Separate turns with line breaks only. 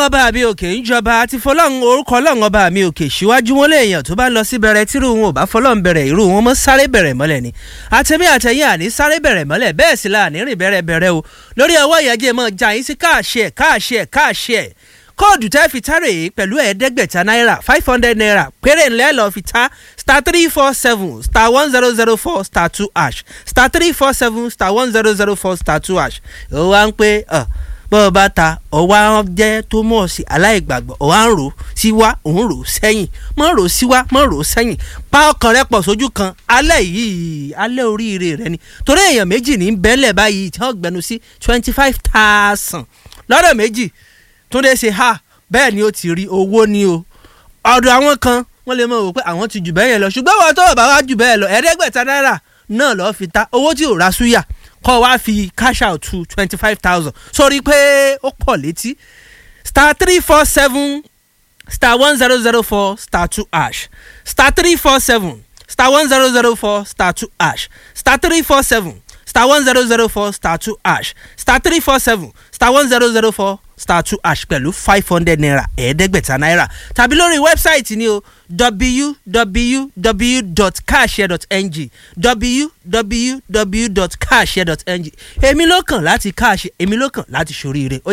ọba mi òkè ń jọba àti fọlọ́run orúkọ ọlọ́run ọba mi òkè síwájú wọn léèyàn tó bá ń lọ sí bẹ̀rẹ̀ tírú wọn ò bá fọlọ́run bẹ̀rẹ̀ irú wọn mọ́ sáré bẹ̀rẹ̀ mọ́lẹ̀ ni àtẹ̀mí àtẹ̀yìn àní sáré bẹ̀rẹ̀ mọ́lẹ̀ bẹ́ẹ̀ sì la àní rìn bẹ̀rẹ̀ bẹ̀rẹ̀ o lórí ọwọ́ ìyájẹ́ mọ́ jà yín sí káàṣẹ́ káàṣẹ́ káàṣẹ́ kóòdù tẹ́ fi tárè yìí pẹ̀lú ẹ̀ẹ́dẹ́gbẹ̀ta náírà five hundred naira péré ńlẹ́ lọ́ọ́ fi ta star three four seven star one zero zero four star two ash star three four seven star one zero zero four star two ash ó wá ń pé bọ́ ọ bá ta ọwá jẹ́ tó mọ̀ sí aláìgbàgbọ́ ọwá ń rò síwá òun rò sẹ́yìn mọ́ rò síwá mọ́ rò sẹ́yìn pa ọkàn rẹ pọ̀ sójú kan alẹ́ yìí alẹ́ oríire rẹ ni torí èèyàn méjì ní bẹ́lẹ̀ báyìí tí wọ́n gbẹnu sí twenty five thousand lọ́dọ̀ méjì túndé ṣe ha bẹ́ẹ̀ ni ó ti rí owó ni o ọ̀dọ̀ àwọn kan wọ́n lè mọ̀ wò pé àwọn ti jù bẹ́ẹ̀ yẹn lọ ṣùgbọ́n wọn tó bá wá jù bẹ́ẹ̀ lọ ẹ̀ẹ́dẹ́gbẹ̀ta náírà náà lọ́ọ́ fi ta owó tí ò ra súyà kọ́ wá fi cash out to twenty five thousand sórí pé ó pọ̀ létí star three four seven star one zero zero four star two ash star three four seven star one zero zero four star two ash star three four seven star one zero zero four star two ash star three four seven star one zero zero four star two ash pẹ̀lú five hundred naira ẹ̀ẹ́dẹ́gbẹ̀ta náírà tàbí lórí wẹ́bsáìtì ni o www.cashshare.ng www.cashshare.ng èmi ló kàn láti káàṣì èmi ló kàn láti ṣoríire.